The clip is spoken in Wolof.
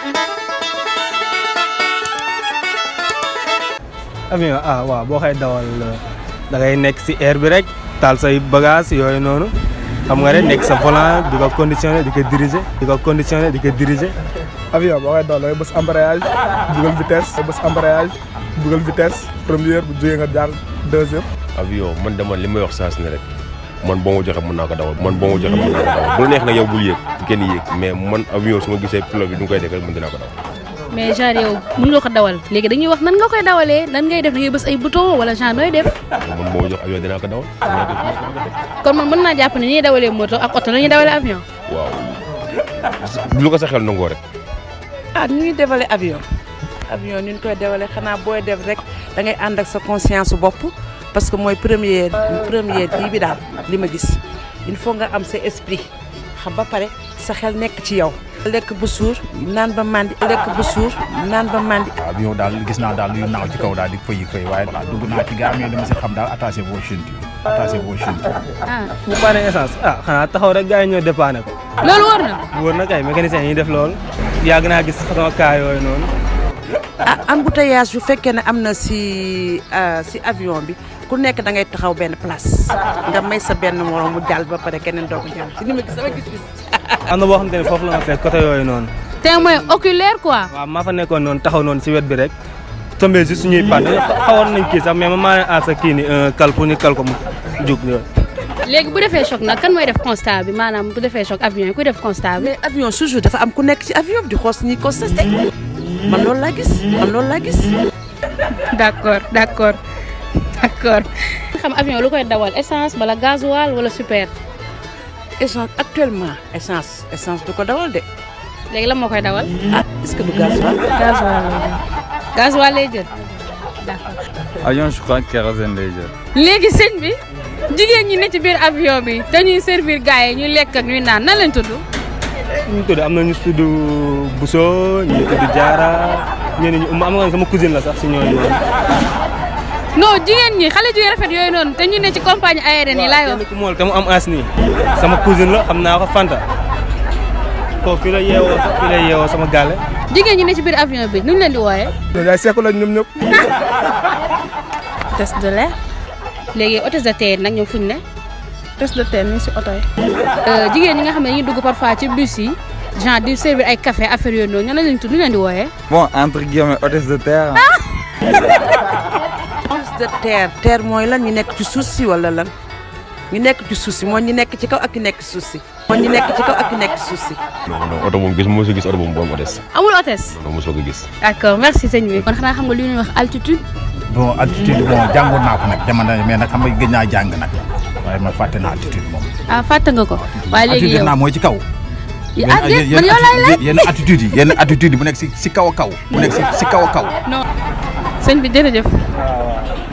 avion ah waaw boo koy dawal da ngay nekk si air bi rek taal say bagage yooyu noonu xam nga rek nekk sa volant di ko conditionné di ko diriger di ko conditionné di ko diriger. avion boo koy dawal da ngay bës embrayage dugal vitesse da bës embrayage dugal vitesse première bu jógee nga jaar deuxième. avion man dama li may wax saa su ne rek man boo ma joxe mën naa ko dawal man boo ma joxe mën naa ko dawal bu la neex nag yow bul yéeg bu kenn yéeg mais man avion su ma gisee pilote bi du koy defee mën dinaa ko dawal. mais genre yow mën nga ko dawal léegi dañuy wax nan nga koy dawalee nan ngay def da ngay bës ay bouton wala genre nooy def man boo ma jox avion dinaa ko dawal. dinaa ko dinaa ko def. kon man mën naa jàpp ne ni ñuy dawalee moto ak oto la ñuy dawalee avion waaw lu ko sa xel nangoo rek. ah nu ñuy dévaler avion avion ni ñu koy dévaler xanaa booy def rek da ngay ànd ak sa conscience su bopp parce que mooy première première kii bi daal li ma gis il faut nga am sa esprit xam ba pare sa xel nekk ci yow. lekk bu suur naan ba mandi lekk bu suur naan ba mandi. avion daal gis naa daal yu naaw ci kaw daal di fëyi fëy waaye voilà dugg naa ci gaam yi dama si xam daal attaché vos ceintures attaché vos ceintures. ah bu paane essence ah xanaa taxaw rek gars yi ñoo dépanné ko. loolu war na wóor na kay mécanicien yi def loolu. yàgg naa gis façon cas yooyu noonu. ah embouteillage bu fekkee ne am na si si avion bi ku nekk da ngay taxaw benn place nga may sa benn morom mu jàll ba pare keneen doo ko jàll si ni ma gis sama gis-gis. am na boo xamante ne foofu la ma fekk côté yooyu noonu. témoin oculaire quoi waaw maa fa nekkoon noonu taxaw noonu si wet bi rek. tombé juste ñuy pan xawoon nañ kii sax mais ma maa ne à sa kii ni kal pour ñu kal ko mu jug yooyu. léegi bu defee choc nag kan mooy def constat bi maanaam bu defee choc avion yi kuy def constat bi mais avion toujours dafa am ku nekk ci avion bi di xool si ñuy constaté man loolu laa gis man loolu laa gis. d'accord d'accord d'accord xam avion lu koy dawal essence wala gasoil wala super essence actuellement essence essence du ko dawal de léegi lan moo koy dawal ah est-ce que du gasoil. gasoil lay jël gasoil lay jël d'accord avion je crois kérosène lay jël. léegi sëñ bi jigéen ñi ne ci biir avion bi dañuy servir gars yi ñuy lekk ak ñuy naan nan lañ tudd ñu tudd am na ñu tudd Bousso ñu tudd Diarra ñeneen ñi am nga sama cousine la sax si ñooñu noonu. non jigéen ñi xale jigéen rafet yooyu noonu te ñu ne ci compagnie aérienne yi laay wax kenn ku mool te mu am as nii sama cousine la xam naa ko Fanta kooku fii la yeewoo sax fii la yeewoo sama gàlle. jigéen ñi ne ci biir avion bi nuñ leen di wooyee ñooñu ay seeku lañ ñoom ñëpp. test de l'air léegi hôtesse de terre nag ñoom fuñ ne test de terre ni si oto yi. jigéen ñi nga xam ne dañuy dugg parfois ci bus yi genre di servir ay café affaire yooyu noonu ñoo lañ tudd nu leen di wooyee bon entre guillemets hôtesse de terre. hôtesse de terre terre mooy lan ñu nekk ci suuf si wala lan ñu nekk ci suuf si mooy ñu nekk ci kaw ak ñu nekk ci suuf si. mooy ñu nekk ci kaw ak ñu nekk ci suuf si. non non oto moom gis mosoo gis oto boobu bu am hôtesse. amul hôtesse non mosoo ko gis. d'accord merci sëñ bi kon xanaa xam nga li ñuy wax altitude bon altitude bon jàngoon naa ko nag jamono mais nag xam nga gëj naa jàng nag waaye man fàtte naa altitude moom. ah fàtte nga ko waaye léegi altitude yow naa mooy ci kaw. ah déet man yow laay laaj yenn attitude yi yenn attitude yi bu nekk si si kaw a kaw bu nekk si si kaw a kaw. non sëñ bi jërëjëf